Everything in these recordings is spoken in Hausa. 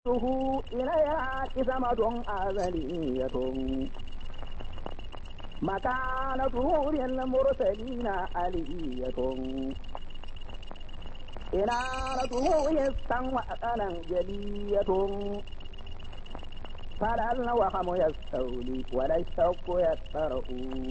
ruhu ilaya kisama don azaliyatun makanatu bil mursalina aliyatun inaratuhu yastan wa aqalan jaliyatun فلعل وهم يستولي ولا الشوق يترؤ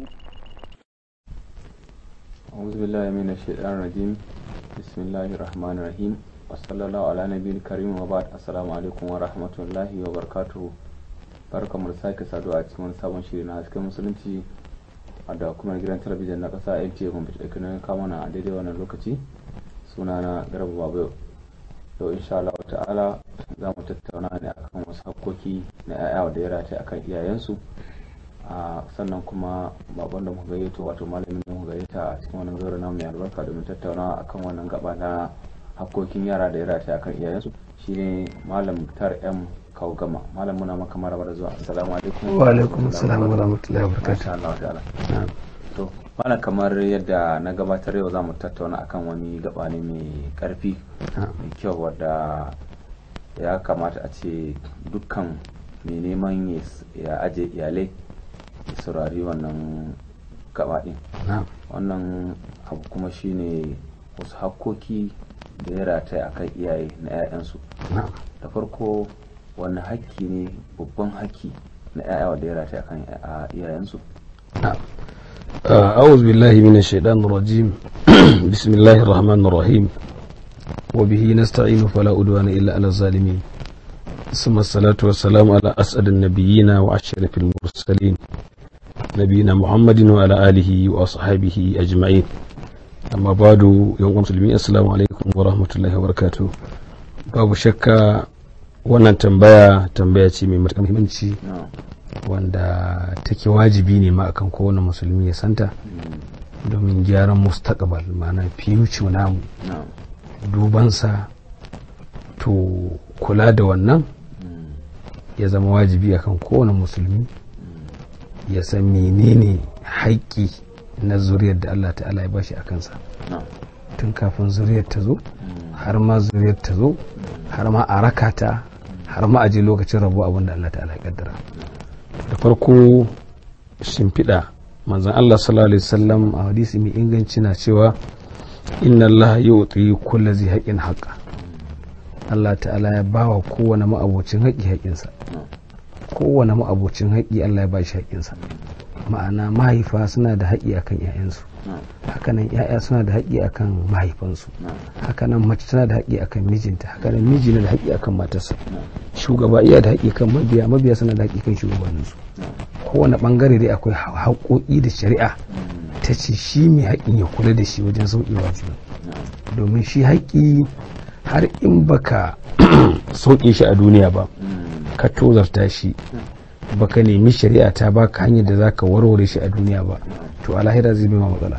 أعوذ بالله من الشيطان الرجيم بسم الله الرحمن الرحيم وصلى الله على نبي الكريم وبعد السلام عليكم ورحمة الله وبركاته barkamu da sake saduwa a cikin wani sabon shiri na hasken musulunci da kuma gidan talabijin na kasa nta kuma da kanin kamana a daidai wannan lokaci suna na garba babu yau insha Allah ta'ala za mu tattauna ne akan wasu hakkoki na 'ya'ya da ya rataye akan iyayensu sannan kuma babban da mu gayyato wato malamin da mu gayyata a cikin wannan zaure namu mai albarka domin tattaunawa akan wannan gaba na hakkokin yara da ya rataya akan iyayensu shine malam tar m gama malam muna maka maraba da zuwa assalamu alaikum wa alaikum assalam wa rahmatullahi wa barakatuh Allah ta'ala to malam kamar yadda na gabatar yau zamu tattauna akan wani gaba ne mai karfi mai kyau wadda ya kamata a ce dukkan mai neman ya aje iyalai ya saurari wannan gaba din wannan abu kuma shine wasu hakkoki da ya rataya akan iyaye na 'ya'yansu da farko wani hakki ne babban hakki na 'ya'ya da ya rataya akan iyayensu أعوذ بالله من الشيطان الرجيم بسم الله الرحمن الرحيم وبه نستعين فلا أدوان إلا على الظالمين ثم الصلاة والسلام على أسعد النبيين وأشرف المرسلين نبينا محمد وعلى آله وأصحابه أجمعين أما بعد يوم مسلمين السلام عليكم ورحمة الله وبركاته babu shakka wannan tambaya tambaya ce mai matuƙar muhimmanci wanda take wajibi ne ma akan kowane musulmi ya santa domin gyaran mustaqbal ma'ana future namu dubansa to kula da wannan ya zama wajibi akan kowane musulmi ya san menene haƙƙi na zuriyar da Allah ta'ala ya bashi a kansa tun kafin zuriyar ta zo har ma zuriyar ta zo har ma a raka ta har ma a je lokacin rabu abin da Allah ta'ala ya kaddara da farko shimfiɗa manzan Allah sallallahu alaihi wasallam a hadisi mai inganci na cewa inna Allah yu'ti kulli zai haƙin haƙa Allah ta'ala ya bawa kowane ma'abocin haƙi haƙinsa kowane ma'abocin haƙi Allah ya ba shi haƙinsa ma'ana mahaifa suna da haƙi akan 'ya'yansu hakanan 'ya'ya suna da haƙi akan mahaifansu hakanan mace tana da haƙi akan mijinta hakanan miji na da haƙi akan matarsa shugaba iya da haƙi kan mabiya mabiya suna da haƙi kan shugabanninsu kowane ɓangare dai akwai haƙoƙi da shari'a ta ce shi mai haƙin ya kula da shi wajen sauƙewa juna domin shi haƙi har in baka sauƙe shi a duniya ba ka tozarta shi baka nemi shari'a ta baka hanyar da zaka warware shi a duniya ba to a lahira zai ma matsala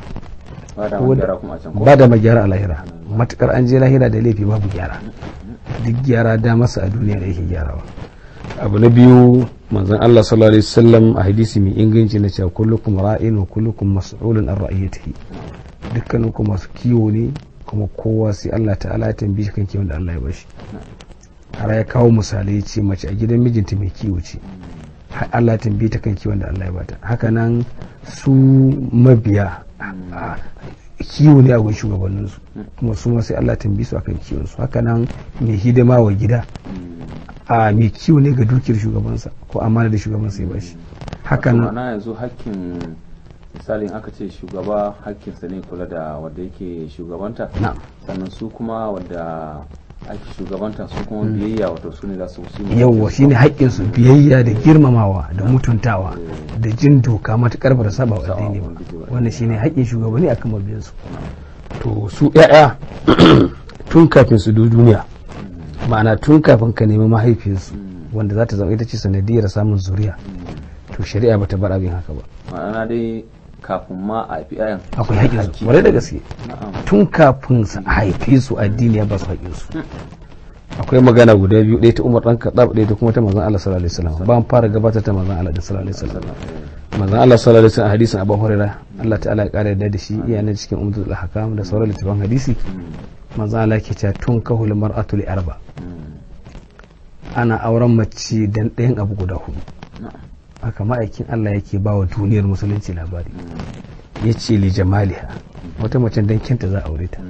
ba da magyara a lahira matukar an je lahira da laifi babu gyara duk gyara da masa a duniya da yake gyarawa abu na biyu manzon Allah sallallahu alaihi wasallam a hadisi mai inganci na cewa kullukum ra'in wa kullukum mas'ulun an ra'iyatihi dukkanin ku masu kiwo ne kuma kowa sai Allah ta'ala ya tambaye shi kan kiwon da Allah ya bashi har ya kawo misalai ce mace a gidan mijinta mai kiwo ce Allah tambaye ta kan kiwon da Allah ya bata haka nan su mabiya kiwo ne a gun shugabanninsu kuma su sai Allah tambaye su akan kiwon su haka nan mai hidima wa gida a mai kiwo ne ga dukiyar shugabansa ko amana da shugabansa ya bashi haka nan na yanzu hakkin misalin aka ce shugaba hakkinsa ne kula da wanda yake shugabanta sannan su kuma wanda ake shugabanta su kuma biyayya wato su ne za su su yawwa shine haƙƙin su biyayya da girmamawa da mutuntawa da jin doka matukar ba da saba wa addini ba wannan shine haƙƙin shugabanni akan mabiyan su to su ƴaƴa tun kafin su duniya ma'ana tun kafin ka nemi mahaifiyarsu wanda za ta zama ita ce sanadiyar samun zuriya to shari'a bata bar abin haka ba ma'ana dai kafin ma a haifi ayan akwai haƙƙin su kwarai da gaske tun kafin su haife su addini ya ba su haƙƙin su akwai magana guda biyu ɗaya ta Umar dan Khattab ɗaya ta kuma ta manzon Allah sallallahu alaihi wasallam ba fara gabatar ta manzon Allah sallallahu alaihi wasallam manzon Allah sallallahu alaihi wasallam hadisin Abu Hurairah Allah ta'ala ya kare yadda da shi iya nan cikin Umdatul Ahkam da sauran littafan hadisi manzon Allah ke cewa tun kahul mar'atu li arba ana auren mace dan ɗayan abu guda hudu haka ma'aikin Allah yake ba wa duniyar musulunci labari ya ce li jamaliha wata mace dan kyanta za a aure ta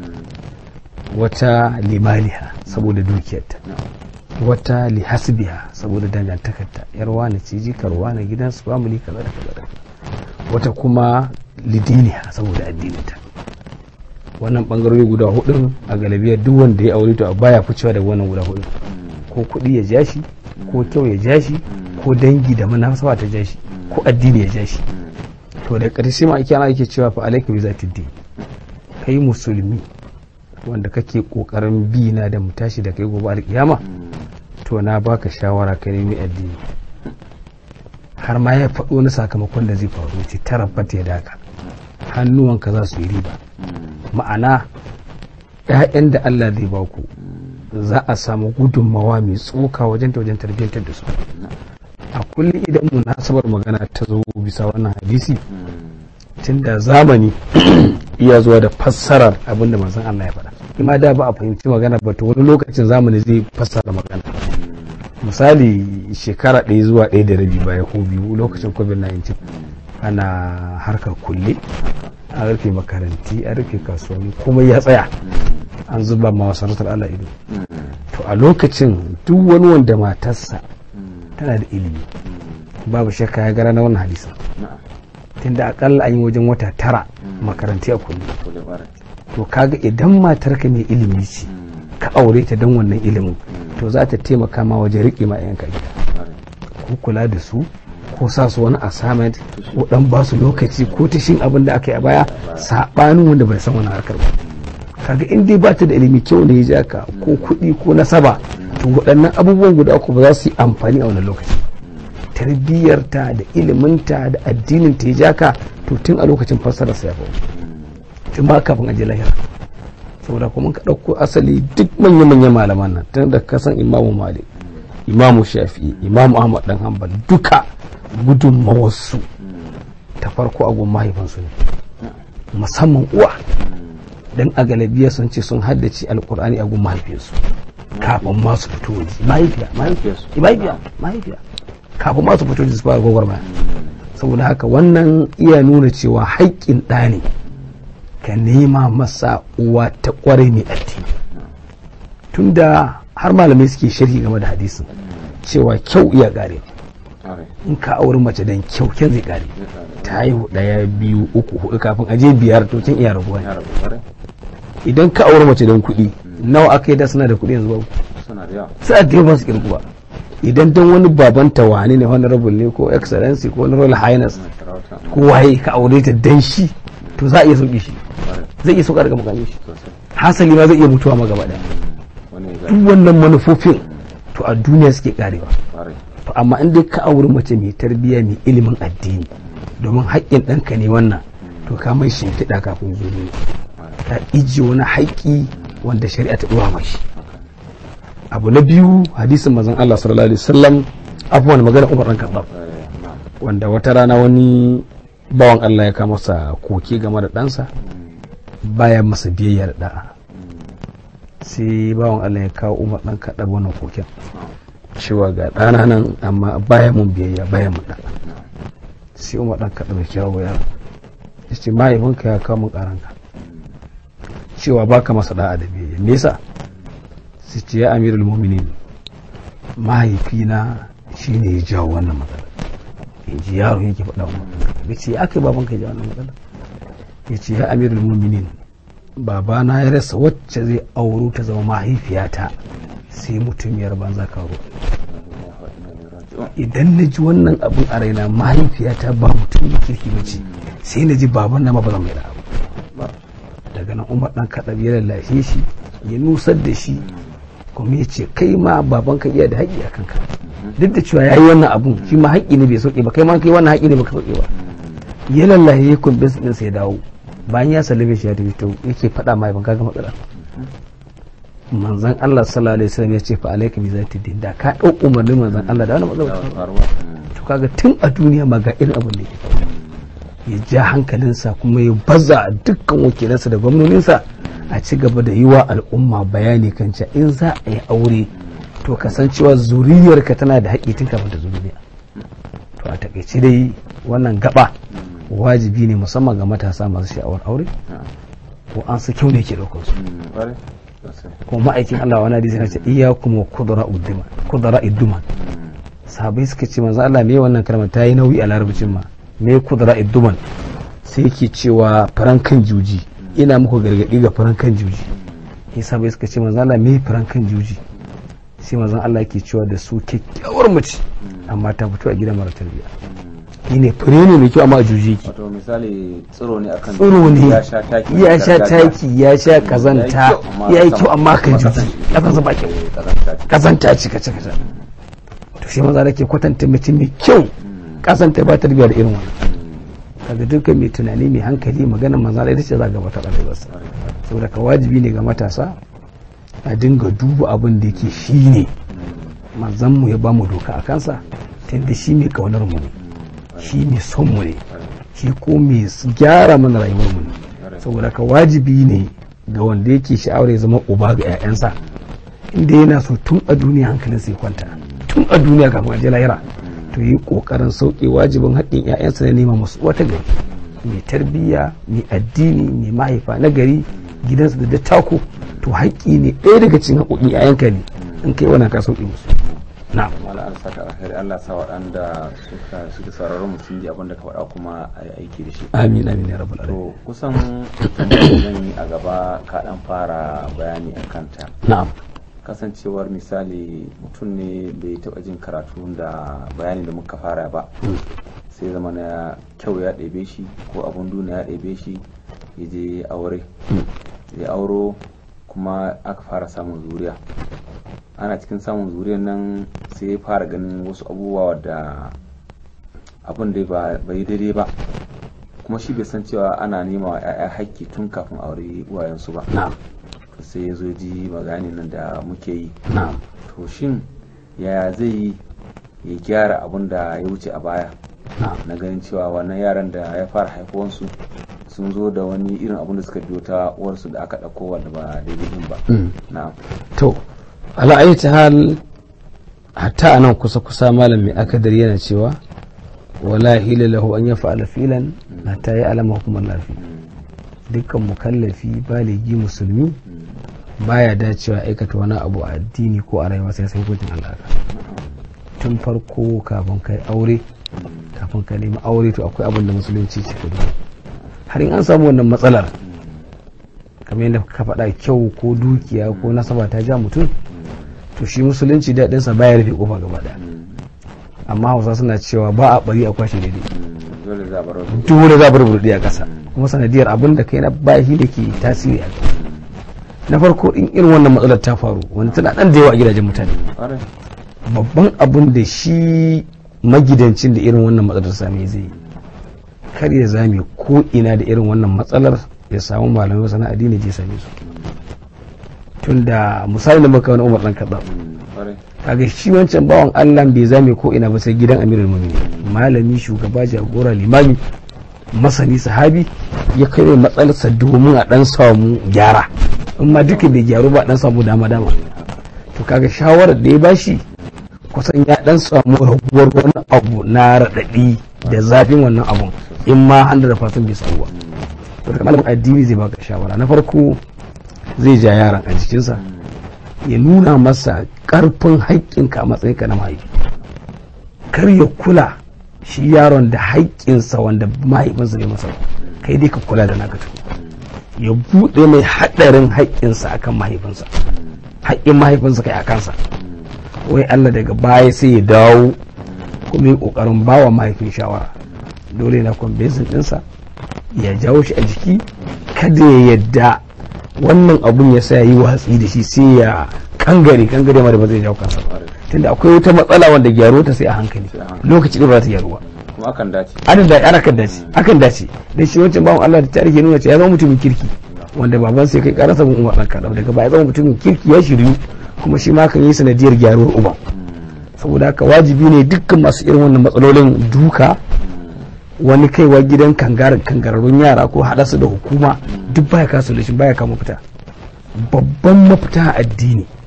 wata limaliha saboda dukiyarta wata li hasbiha saboda dangantakarta yar wani ce jikar wani gidan su family kaza da kaza da wata kuma lidiniha saboda addininta wannan bangarori guda hudun a galibiyar duk wanda ya aure to a baya ficewa daga wannan guda hudun ko kuɗi ya ja shi ko kyau ya ja shi ko dangi da manasaba ta ja shi ko addini ya ja shi to da ƙarshe ma ake ana ake cewa fa alaika bi zati din kai musulmi wanda kake kokarin bi na da mu tashi da kai gobe alkiyama to na baka shawara ka nemi addini har ma ya faɗo na sakamakon da zai faru ce tara fata ya daka hannuwanka za su yi riba ma'ana ‘ya'yan da Allah zai ba ku za a samu gudunmawa mai tsoka wajen ta wajen tarbiyyantar da su a kullum idan munasabar magana ta zo bisa wannan hadisi tun da zamani iya zuwa da fassarar abin da manzon Allah ya faɗa ima da ba a fahimci magana ba to wani lokacin zamani zai fassara magana misali shekara ɗaya zuwa ɗaya da rabi baya ko biyu lokacin covid-19 ana harkar kulle an rufe makaranti an rufe kasuwanni komai ya tsaya an zuba ma masarautar Allah ido to a lokacin duk wani wanda matarsa tana da ilimi babu shakka ya gara na wannan hadisa tunda akalla an yi wajen wata tara makaranti a kulle to kaga idan matarka mai ilimi ce ka aure ta don wannan ilimin to za ta taimaka ma wajen riƙe ma yanka gida ko kula da su ko sa su wani assignment ko dan ba su lokaci ko ta shin abin da aka yi a baya sabanin wanda bai san wani harkar ba kaga in dai ba ta da ilimi kyau ne ya ja ka ko kuɗi ko nasaba to waɗannan abubuwan guda uku ba za su yi amfani a wannan lokaci tarbiyyarta da iliminta da addinin ta ya ja ka to tun a lokacin fassara sa ya faru tun ba kafin aje lahira saboda kuma ka ɗauko asali duk manya-manyan malaman nan tun da kasan imamu malik imamu shafi'i imamu ahmad dan hanbal duka gudunmawarsu ta farko a gun mahaifansu ne musamman uwa dan a galabiya sun ce sun haddace alkur'ani a gun mahaifinsu kafin ma su fito waje mahaifiya mahaifiya mahaifiya kafin ma su fito waje su fara gwagwarmaya saboda haka wannan iya nuna cewa haƙƙin ɗa ne ka nema masa uwa ta ƙware mai addini tunda har malamai suke sharhi game da hadisin cewa kyau iya ƙare in ka auri mace dan kyau kyan zai ƙare ta haihu ɗaya biyu uku hudu kafin aje biyar to kin iya rabuwa idan ka auri mace dan kuɗi nawa aka yi da suna da kuɗi yanzu babu suna da yawa su kirkuwa idan dan wani babanta wani ne honorable ne ko excellency ko wani royal highness ko waye ka aure ta dan shi to za a iya sauki shi zai iya sauka daga makamin shi hasali ma zai iya mutuwa ma gaba daya duk wannan manufofin to a duniya suke karewa to amma in dai ka auri mace mai tarbiyya mai ilimin addini domin haƙƙin ɗanka ne wannan to ka mai shimfiɗa kafin zo ne ka ijiye wani haƙƙi wanda shari'a ta ɗora mashi abu na biyu hadisin mazan Allah sallallahu alaihi wasallam abubuwan magana Umar ɗan Khattab wanda wata rana wani bawan Allah ya kama masa koke game da ɗansa baya masa biyayya da da'a sai bawan Allah ya kawo Umar ɗan kaɗa wannan koken cewa ga ɗana nan amma baya mun biyayya baya mun da'a sai Umar ɗan kaɗa mai kyawo ya ya ce mahaifinka ya kawo mun ƙaranka cewa baka masa da'a da biyayya me yasa sai ce ya amirul mu'minin mahaifina shine ya jawo wannan matsala in ji yaro yake faɗa wa ya ce aka yi baban ka ji wannan matsala ya ce ya amirul muminin babana ya rasa wacce zai auro ta zama mahaifiyata sai mutumiyar banza karo idan na ji wannan abin a raina mahaifiyata ba mutum da kirki ba ce sai na ji baban na ma ba zan mai da abu daga nan umar dan kaɗa ya lallashe shi ya nusar da shi kuma ya ce kai ma baban ka iya da haƙƙi a kanka duk da cewa ya yi wannan abun shi ma haƙƙi ne bai sauke ba kai ma kai wannan haƙƙi ne baka sauke ba ya lallaye ya kumbin din sai dawo bayan ya sallame shi ya tafi to yake faɗa ma ban kaga matsala manzon Allah sallallahu alaihi wasallam ya ce fa alayka bi zati din da ka dau umarnin manzon Allah da wannan matsala to kaga tun a duniya ma ga irin abin da yake ya ja hankalinsa kuma ya baza dukkan wakilansa da gwamnoninsa a ci gaba da yi wa al'umma bayani kan cewa in za a yi aure to kasancewa zuriyarka tana da haƙƙi tun kafin ta zo duniya to a takaice dai wannan gaba wajibi ne musamman ga matasa masu sha'awar aure ko an su kyau ne ke ɗaukar su kuma ma'aikin Allah wani hadisi na ce iyyakum wa kudura uddima kudura idduman sahabai suka ce manzo Allah me wannan kalmar ta yi nauyi a larabcin ma me kudura idduman sai yake cewa farankan juji ina muku gargadi ga farankan juji sai sahabai suka ce manzo Allah me farankan juji sai manzo Allah yake cewa da su kyakkyawar mace amma ta fito a gidan mara tarbiyya shi ne fure ne mai kyau amma a juji ki wato misali tsiro ne akan tsiro ne ya sha taki ya sha taki ya sha kazanta ya yi kyau amma kan juji kasansa ba kyau kazanta ce kace kace to shi maza ke kwatanta mutum mai kyau kasanta ba tarbiyya da irin wannan kaga dukkan mai tunani mai hankali maganar maza da ita ce za ga wata rayuwarsa saboda ka wajibi ne ga matasa a dinga duba abin da yake shi ne manzan mu ya ba mu doka a kansa tunda shi mai kaunar mu ne shi mai son mu ne shi ko mai gyara mana rayuwar mu ne saboda ka wajibi ne ga wanda yake sha'awar ya zama uba ga 'ya'yansa inda yana so tun a duniya hankalin sai kwanta tun a duniya kafin a je lahira to yi kokarin sauke wajibin haƙƙin 'ya'yansa na nema musu wata gari mai tarbiyya mai addini mai mahaifa na gari gidansa da dattako to haƙƙi ne ɗaya daga cikin haƙoƙin 'ya'yanka ne in kai wannan ka sauke musu na mala an saka alheri Allah sa waɗanda suka suka sauraron mu sun ji abin da ka faɗa kuma a yi aiki da shi amin amin ya rabbal alamin to kusan tambayar da zan yi a gaba ka ɗan fara bayani a kanta na'am kasancewar misali mutum ne bai taɓa jin karatu da bayani da muka fara ba sai zama na kyau ya ɗebe shi ko abun duniya ya ɗebe shi ya je aure ya auro kuma aka fara samun zuriya ana cikin samun zuriyar nan sai ya fara ganin wasu abubuwa da abin da bai yi daidai ba kuma shi bai san cewa ana nema wa 'ya'ya haƙƙi tun kafin aure uwayensu ba na'am sai ya zo ji magani nan da muke yi na'am to shin yaya zai yi ya gyara abin da ya wuce a baya na'am na ganin cewa wannan yaran da ya fara haifuwansu sun zo da wani irin abin da suka biyo ta uwarsu da aka ɗauko wanda ba daidai din ba Mm. na'am to ala ayyati hal hatta anan kusa kusa malam mai akadar yana cewa wala hila lahu an yaf'ala filan hatta ya alama hukumar lafi dukkan mukallafi baligi musulmi baya dacewa aikata wani abu a addini ko a rayuwa sai sai hukuncin Allah tun farko kafin kai aure kafin ka nemi aure to akwai abin da musulunci ce ka duba. har in an samu wannan matsalar kamar yadda ka faɗa kyau ko dukiya ko nasaba ta ja mutum to shi musulunci daɗinsa baya rufe kofa gaba ɗaya amma hausa suna cewa ba a bari a kwashe daidai dole za a bar wasu dole za a bar burɗi a ƙasa kuma sanadiyar abin da kai na bashi da ke tasiri a kai na farko in irin wannan matsalar ta faru wanda tana ɗan da yawa a gidajen mutane ƙwarai babban abin da shi magidancin da irin wannan matsalar same zai yi kar ya zame ko ina da irin wannan matsalar ya samu malamai masana addini je same su tun da misali da muka wani umar dan kaɗa ƙwarai kaga shi wancan bawan allah bai zame ko ina ba sai gidan amirul mu'minin malami shugaba jagora limami masani sahabi ya kai mai matsalarsa domin a dan samu gyara in ma duka bai gyaru ba a dan samu dama dama to kaga shawarar da ya bashi kusan ya dan samu raguwar wani abu na raɗaɗi da zafin wannan abun in ma 100% bai samu ba to daga malamin addini zai baka shawara na farko zai ja yaron a jikinsa ya nuna masa karfin haƙƙinka a matsayinka na mahaifi kar ya kula shi yaron da haƙƙinsa wanda mahaifinsa bai masa ba. kai dai ka kula da naka tukun ya buɗe mai haɗarin haƙƙinsa akan mahaifinsa haƙƙin mahaifinsa kai a kansa wai Allah daga baya sai ya dawo kuma yi ƙoƙarin bawa mahaifin shawara dole na kwambesin ɗinsa ya jawo shi a jiki kada ya yadda wannan abun ya sa ya yi watsi da shi sai ya kangare kangare ma da ba zai jawo kansa ba tunda akwai wata matsala wanda gyaro ta sai a hankali Sai a hankali. lokaci ɗin ba za ta gyaru ba kuma akan dace ana da ana kan dace akan dace dan shi wancan bawan Allah da tarihi nuna cewa ya zama mutumin kirki wanda baban sai kai karasa gun Umar dan Kadau daga baya zama mutumin kirki ya shiryu kuma shi ma kan yi sanadiyar gyaruwar uban saboda haka wajibi ne dukkan masu irin wannan matsalolin duka wani kaiwa gidan kangar kangararrun yara ko haɗa su da hukuma duk baya kasu da shi baya kama fita babban mafita a addini ka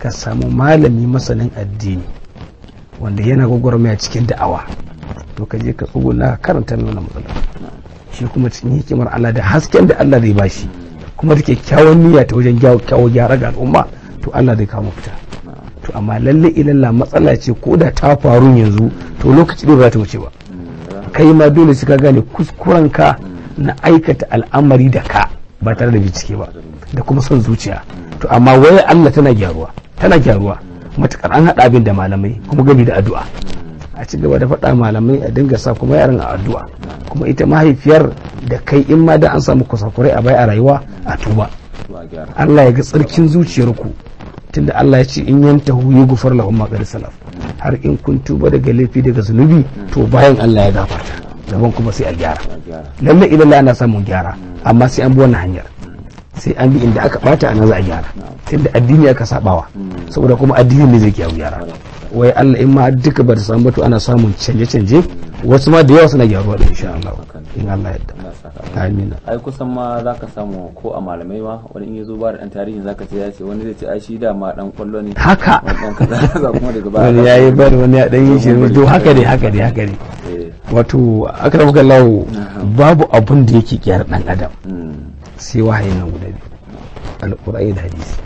ka samu malami masanin addini wanda yana gwagwarmaya cikin da'awa to ka je ka tsuguna ka karanta mai wannan matsala shi kuma cikin hikimar Allah da hasken da Allah zai bashi kuma da kyakkyawan niyya ta wajen kyawo gyara ga al'umma to Allah zai kawo fita to amma lalle ilalla matsala ce ko da ta faru yanzu to lokaci ne ba za ta wuce ba kai ma dole sai ka gane kuskurenka na aikata al'amari da ka ba tare da bincike ba da kuma son zuciya to amma wai Allah tana gyaruwa tana gyaruwa matukar an haɗa abin da malamai kuma gami da addu'a a ci gaba da faɗa malamai a dinga sa kuma yaran a addu'a kuma ita mahaifiyar da kai in ma da an samu kusakurai a bai a rayuwa a tuba Allah ya ga tsarkin zuciyarku tunda Allah ya ce in yantahu yughfar lahum ma qad salaf har in kun tuba daga laifi daga zunubi to bayan Allah ya gafarta gaban kuma sai a gyara lalle idan ana samun gyara amma sai an bi wannan hanyar sai an bi inda aka bata ana za a gyara tunda addini aka sabawa saboda kuma addini ne zai kiyaye gyara wai Allah in ma duka ba ta samu to ana samun canje-canje wasu ma da yawa suna gyaruwa da insha Allah in Allah ya amin ai kusan ma zaka samu ko a malamai ma wani in yazo ba da dan tarihin zaka ce ya ce wani zai ce ai shi da ma dan kwallo ne haka wani dan kaza kaza kuma daga baya wani yayi bar wani ya dan yi shi to haka ne haka ne haka ne wato akramuka Allah babu abun da yake kyar dan adam sai wahayin nan guda biyu alqur'ani da hadisi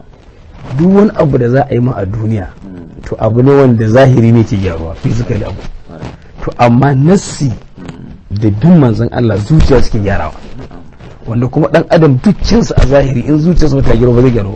duk wani abu da za a yi ma a duniya to abu ne wanda zahiri ne ke gyaruwa physical abu to amma nassi da bin manzon Allah zuciya suke gyarawa wanda kuma dan adam dukkinsa a zahiri in zuciyarsa ta gyaru ba zai gyaru ba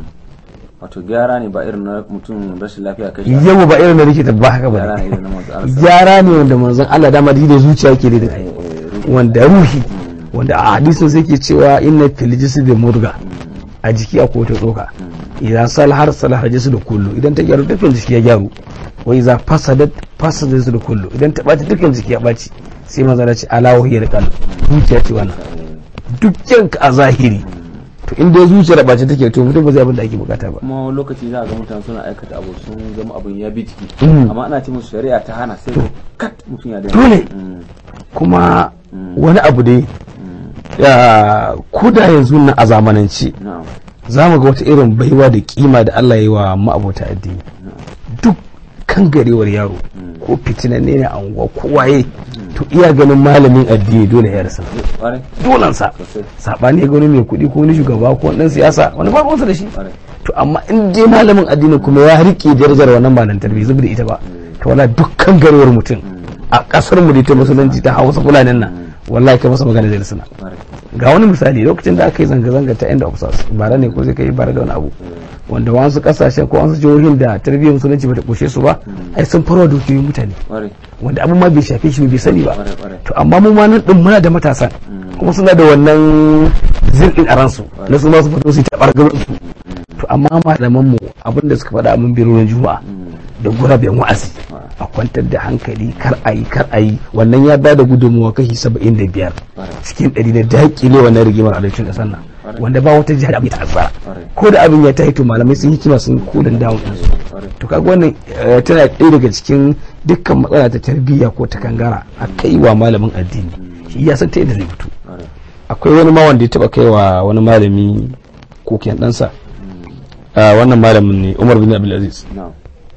wato gyara ne ba irin na mutum rashin lafiya kai yau ba irin na likita ba haka ba gyara ne irin na manzo Allah gyara ne wanda manzon Allah dama da zuciya yake da ai wanda ruhi wanda a hadisin sai ke cewa inna fil jisdi murga a jiki akwai wata tsoka idan salhar salhar jisu da kullu idan ta gyaru dukkan jiki ya gyaru wa iza fasadat fasadat jisu da kullu idan ta ɓaci dukkan jiki ya ɓaci sai maza na ce ala wahiyar qalb zuciya ce wannan dukkan ka a zahiri to in dai zuciyar ɓaci take to mutum ba zai abin da ake bukata ba kuma lokaci za a ga mutane suna aikata abu sun zama abin ya bi jiki Mm. amma ana ce musu shari'a ta hana sai kat mutum ya daina Dole. Mm, kuma wani abu dai ya koda yanzu na a zamanance na'am za mu ga wata irin baiwa da kima da Allah ya yi wa ma'abota addini duk kan garewar yaro ko fitinanne ne a unguwa ko waye to iya ganin malamin addini dole ya rasa ƙwarai dolansa sosai sabani ya ga wani mai kuɗi ko wani shugaba ko wani ɗan siyasa wani ba ruwansa da shi ƙwarai to amma in dai malamin addini kuma ya rike darajar wannan malantar bai zubi da ita ba to wala dukkan garewar mutum a kasar mu da ta musulunci ta hausa fulanin nan wallahi kai masa magana zai suna ƙwarai ga wani misali lokacin da aka yi zanga-zanga ta end of sars bara ne ko zai kai bara da wani abu wanda wasu kasashen ko wasu jihohin da tarbiyyar musulunci bata kushe su ba ai sun farwa dukiyoyin mutane ƙwarai wanda abin ma bai shafe shi bai sani ba ƙwarai ƙwarai to amma mu ma nan din muna da matasan kuma suna da wannan zirɗin a ransu na su ma su fito su ta bargar su to amma malaman mu abin da suka faɗa a mun birorin juma'a da guraben wa'azi a kwantar da hankali kar a yi kar a yi wannan ya bada gudunmuwa kashi saba'in da biyar cikin ɗari na daƙile wannan rigimar alaicin ƙasar nan wanda ba wata jihar da abin ta asara ko da abin ya ta to malamai sun hikima sun kulin dawon ɗinsu ƙwarai to kaga wannan eh, tana ɗaya daga cikin dukkan matsala ta tarbiyya ko ta kangara a kai wa malamin addini shi ya san ta yadda zai fito ƙwarai akwai wani ma wanda ya taba kai wa wani malami koken ɗansa Ah, wannan malamin ne umar bin abdulaziz na'am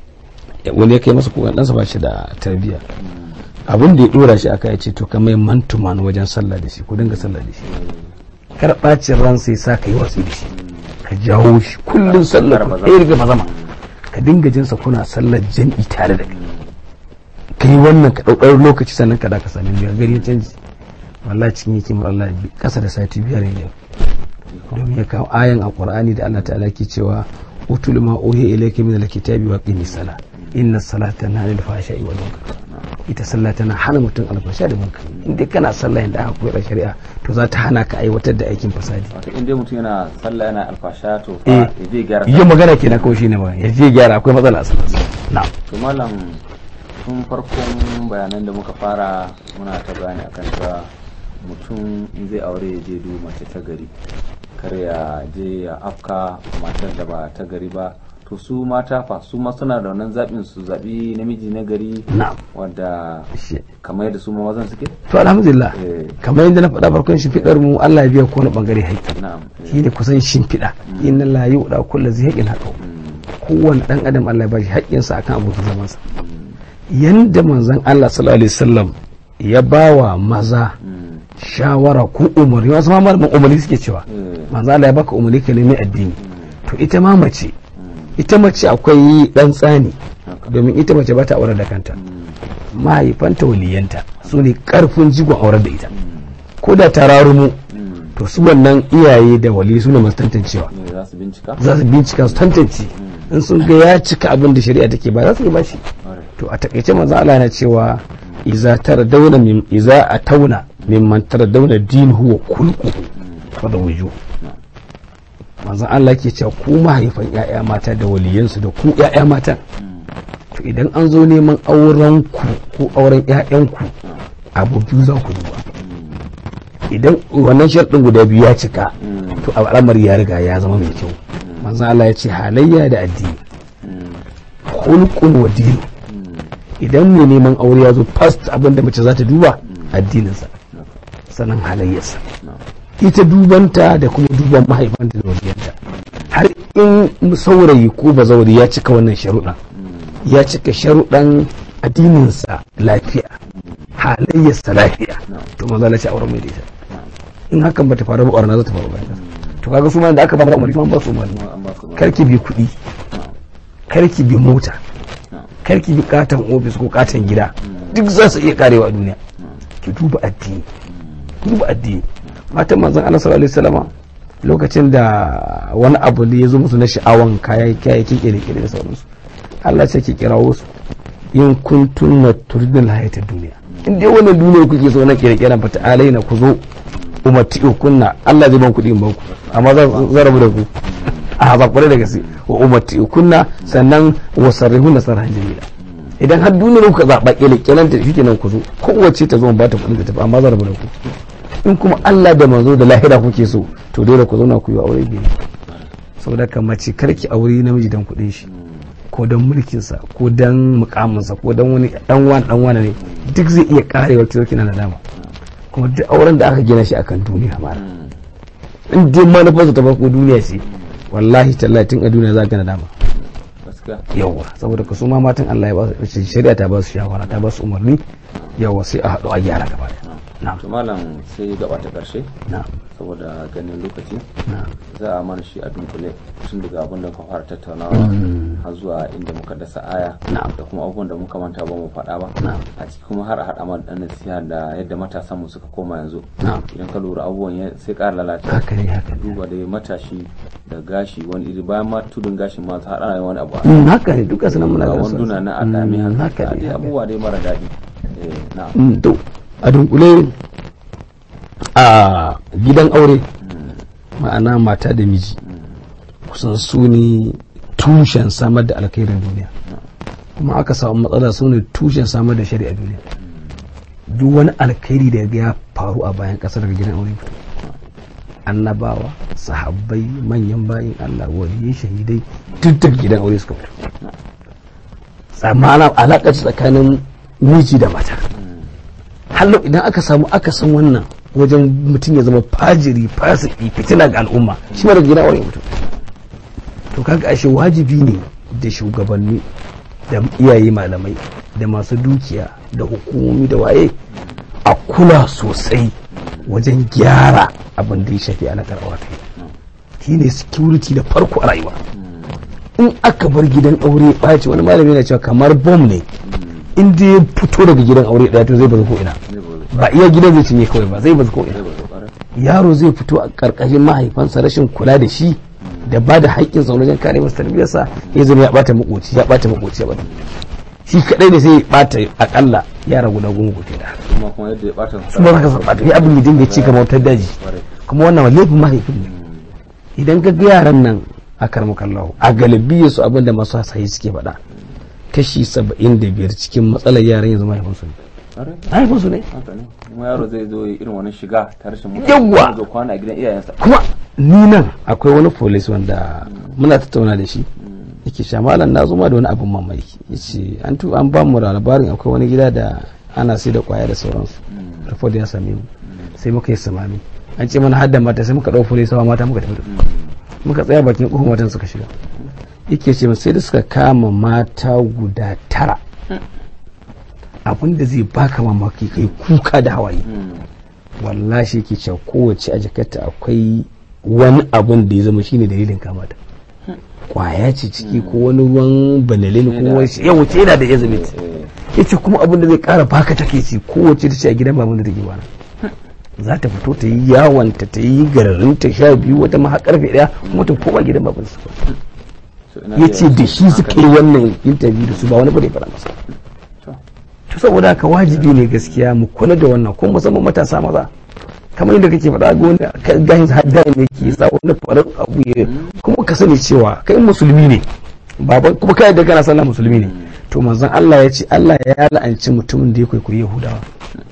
wani ya kai masa koken ɗansa ba shi da tarbiyya abin da ya dora shi aka ya ce to kamar man to man wajen sallah da shi ko dinga sallah da shi kar ɓacin ran sai sa ka yi watsi da shi ka jawo shi kullum sallah ku ɗaya daga mazama ka dinga jinsa kuna sallar jam'i tare da kai ka yi wannan ka ɗaukar lokaci sannan ka da ka sami biyar gari ya canji wallahi cikin yake mu Allah bi kasa da sati biyar ne domin ya kawo ayan a Qur'ani da Allah ta'ala ke cewa utul ma uhiya ilayka min alkitabi wa qimis sala inna salata tanha anil fahsha'i wal munkar ita sallah tana hana mutum alfasha da munkar in dai kana sallah inda aka koyar da shari'a to za ta hana ka aiwatar da aikin fasadi wato in dai mutum yana sallah yana alfasha to Eh. fa ya je gyara yin magana kenan kawai shine ba ya je gyara akwai matsala a sallarsa na'am to malam tun farkon bayanan da muka fara muna ta bayani akan cewa mutum in zai aure ya je du mace ta gari kar ya je ya afka matar da ba ta gari ba to su mata fa su ma suna da wannan zaɓin su zaɓi namiji na gari na'am wanda Shi- kamar yadda su ma mazan suke to alhamdulillah Eh. kamar yadda na faɗa farkon shimfiɗar mu Allah ya biya ko wani bangare haƙƙi na'am eh, shi ne kusan shimfiɗa inna la yu'da kullu zai haƙin haƙo mm, kowane dan adam Allah ya bashi haƙƙinsa akan abokin zamansa yanda manzon Allah sallallahu alaihi wasallam ya bawa maza shawara ko umarni wasu ma malaman umarni suke cewa manzon Allah ya baka umarni ka nemi addini to ita ma mace ita mace akwai dan tsani domin ita mace ba ta aure da kanta mahaifanta waliyanta su ne karfin jigon aure da ita ko da ta rarumu to su wannan iyaye da wali su ne masu tantancewa ne za su bincika za su bincika su tantance in sun ga ya cika abin da shari'a take ba za su yi bashi to a takaice manzo Allah yana cewa iza taradawna min iza atawna mimman taradawna dinuhu wa kulquhu fa da wuju manzo Allah ke cewa ku mahaifan ƴaƴa mata da waliyansu da ku ƴaƴa matan to idan an zo neman auren ku ko auren ƴaƴan ku abu biyu za ku duba idan wannan sharɗin guda biyu ya cika to al'amari ya riga ya zama mai kyau manzo Allah ya ce halayya da addini hulqun wa dinu idan mai neman aure ya zo first abin da mace za ta duba addininsa sannan halayyarsa ita dubanta da kuma duban mahaifanta da waliyanta har in saurayi ko bazauri ya cika wannan sharuɗan ya cika sharuɗan addininsa lafiya halayyarsa lafiya to maza Allah ce auren mai da ita in hakan bata faru ba ƙwarna za ta faru bayan to kaga su ma da aka ba da umarni kuma ba su umarni karki bi kuɗi karki bi mota karki bi katon ofis ko katon gida duk za su iya karewa a duniya ki duba addini duba addini matan manzon Allah sallallahu alaihi wasallam lokacin da wani abu ne ya zo musu na sha'awan kayayyakin kere-kere da sauransu Allah ce ki kirawo su in kuntum na turidul hayatid duniya in dai wannan duniya kuke so na kere-keren fata alaina ku zo umarti kunna Allah zai ban kuɗi in banku amma zan rabu da ku a zakware da gaske wa umarti kunna sannan wa sarrihun na sarhan jamila idan har duniyar kuka zaɓa ƙyalƙyalan ta shi kenan ku zo kowace ta zo ba ta kuɗin ta tafi amma zan rabu da ku in kuma Allah da manzo da lahira kuke so to dole ku zauna ku yi aure biyu saboda kan mace karki aure namiji dan kuɗin shi ko dan mulkinsa ko dan mukaminsa ko dan wani dan wani dan wani ne duk zai iya karewa ta kina nadama kuma duk auren da aka gina shi akan duniya mara in dai manufarsa ta farko duniya ce wallahi tallahi tun a duniya za ka nadama yawa saboda ka su ma matan Allah ya ba su shari'a ta ba su shawara ta ba su umarni yawa sai a haɗu a gyara gaba da to malam sai gaba ta karshe na'am saboda ganin lokaci na'am za a mana shi a dunkule tun daga abin da ka fara tattaunawa har zuwa inda muka dasa aya Na'am. da kuma abubuwan da muka manta ba mu faɗa ba Na'am. a ciki kuma har a haɗa mana ɗan nasiha da yadda matasan mu suka koma yanzu Na'am. idan ka lura abubuwan ya- sai ƙara lalacewa haka ne haka ne duba dai matashi da gashi wani iri bayan ma tudun gashin ma har ana yin wani abu a Mm, haka ne duka sunan muna ga ganin su. wanduna na akami Mm, haka haka ne dai haka ne. abubuwa dai mara daɗi eh na'am Mm, to a dunkule a gidan aure ma'ana mata da miji kusan su ne tushen samar da alkhairin duniya kuma aka samu matsala su ne tushen samar da shari'a duniya duk wani alkhairi da ya faru a bayan kasar daga gidan aure fito annabawa sahabbai manyan bayin Allah waliyai shahidai duk daga gidan aure suka fito tsammanin alaƙa tsakanin miji da mata hallo idan aka samu aka san wannan wajen mutum ya zama fajiri fasiki fitina ga al'umma shi ma daga gidan aure mutum to kaga ashe wajibi ne da shugabanni da iyaye malamai da masu dukiya da hukumomi da waye a kula sosai wajen gyara abin da ya shafi alaƙar aure shi ne security da farko a rayuwa in aka bar gidan aure ɓaci wani malami yana cewa kamar bom ne in dai ya fito daga gidan aure ɗaya to zai bazu ko ina zai bari ba iya gidan zai cinye kawai ba zai bazu ko ina zai bari ƙwarai yaro zai fito a ƙarƙashin mahaifansa rashin kula da shi da ba da haƙƙin sa wajen kare masa tarbiyarsa ya zama ya ɓata makoci ya ɓata makoci ya ɓata shi kaɗai ne sai ya ɓata akalla yara guda goma ko da kuma kuma yadda ya ɓata su ba ka ɓata ya abin ya dinga ci kamar wutar daji ƙwarai kuma wannan laifin mahaifin ne idan ka ga yaran nan a karmakallahu a galibiya su abin da masu hasayi suke faɗa kashi saba'in da biyar cikin matsalar yaran yanzu mahaifinsu ne ƙwarai mahaifinsu ne haka ne kuma yaro zai zo ya irin wani shiga ta rashin Yawwa! zo kwana a gidan iyayensa kuma ni nan akwai wani polis wanda muna tattauna da shi yake sha malam na zo ma da wani abin mamaki yace an tu an ba mu labarin akwai wani gida da ana sai da kwaya da sauransu report ya same mu sai muka yi samami an ce mana hadda mata sai muka dau polis sawa mata muka tafi da su. muka tsaya bakin kofar matan suka shiga yake ce sai da suka kama mata guda tara abinda zai baka mamaki kai kuka da hawaye wallahi yake cewa kowace a jakarta akwai wani abun da ya zama shine dalilin kamata kwaya ce ciki ko wani ruwan banalin ko wani ya wuce yana da yazimit ya ce kuma abin da zai kara baka take ce kowace ta ce a gidan baban da take bana za ta fito ta yi yawanta ta yi gararin ta sha biyu wata ma har karfe daya kuma ta koma gidan baban su ya ce da shi suka yi wannan interview da su ba wani ba da ya fara masa to saboda haka wajibi ne gaskiya mu kula da wannan kuma musamman matasa maza kamar yadda kake faɗa ga wanda gahin hadda ne ke sa wanda farar abu ya kuma ka sani cewa kai musulmi ne baban kuma kai da kana sallah musulmi ne to manzon Allah ya ce Allah ya la'anci mutumin da ya kwaikwayi Yahudawa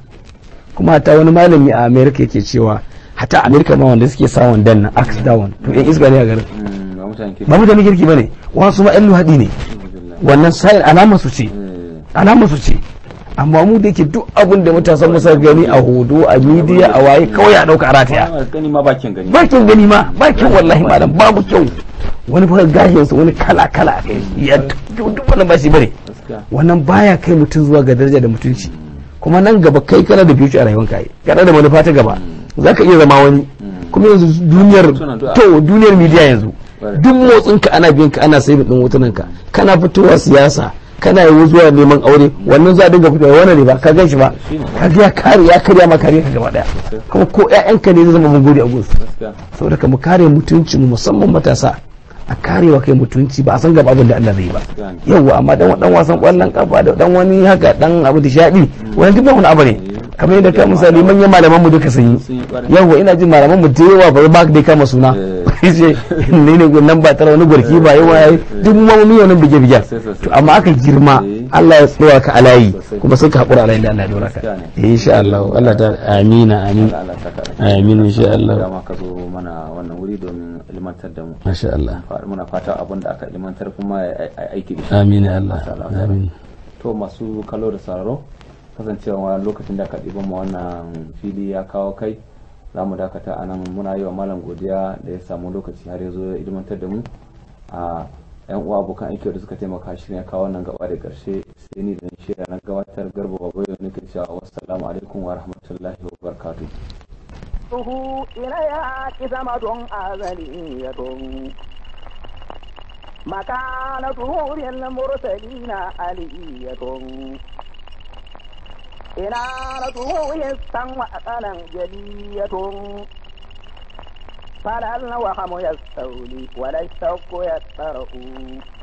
kuma hata wani malami a America yake cewa hata America ma wanda suke sa wandan nan axe down to yan isga ne a garin ba mutane kirki bane wasu ma yan luhadi ne wannan sayin alamar su ce alamar su ce amma mu da ke duk abin da matasan musa gani a hodo a midiya a waye kawai a dauka a rataya gani ma bakin gani bakin gani ma bakin wallahi malam babu kyau wani fa gashin sa wani kala kala a kai ya duk wannan ba shi bane wannan baya kai mutum zuwa ga daraja da mutunci kuma nan gaba kai kana da future a rayuwanka kai kana da manufa ta gaba zaka iya zama wani kuma yanzu duniyar to duniyar midiya yanzu duk motsinka ana biyan ka ana sai din hotunanka kana fitowa siyasa kana yi zuwa neman aure wannan za a dinga fitowa wannan ne ba ka gan shi ba ka ga ya kare ya karya ma kare ka gaba daya kuma ko ƴaƴanka ne zai zama mun gode a gunsu saboda ka mu kare mutunci mu musamman matasa a karewa kai mutunci ba a san gaba abin da Allah zai ba yawwa amma dan dan wasan kwallon kafa da dan wani haka dan abu da shaɗi wani duk wani abu ne kamar yadda ka misali manyan malaman mu duka sun yi yawwa ina jin malaman mu da yawa ba ba dai kama suna ce ne ne nan ba tara wani gwarki ba yawa yayi duk mu mu wannan bige bige to amma aka girma Allah ya tsawa ka alayi kuma sai ka hakura alayi da Allah ya dora ka insha Allah Allah ta amina amin amin insha Allah dama ka zo mana wannan wuri domin ilmantar da mu masha Allah muna fata abin da aka ilmantar kuma ya aiki da shi amin ya Allah amin to masu kallo da sauraro kasancewa lokacin da aka ɗiban mu wannan fili ya kawo kai za mu dakata a nan muna yi wa malam godiya da ya samu lokaci har ya zo ya ilmantar da mu a yan uwa abokan aiki da suka taimaka shi ne kawo wannan gaba da karshe sai ni da shirya na gabatar garba babu yau nake cewa wassalamu alaikum wa rahmatullahi wa barakatuh Tuhu ina ya ki zama don azali ya don مكانته للمرسلين علية إنارته يستوى أقلا جلية فلا الوهم يستولي ولا الشوك يسترق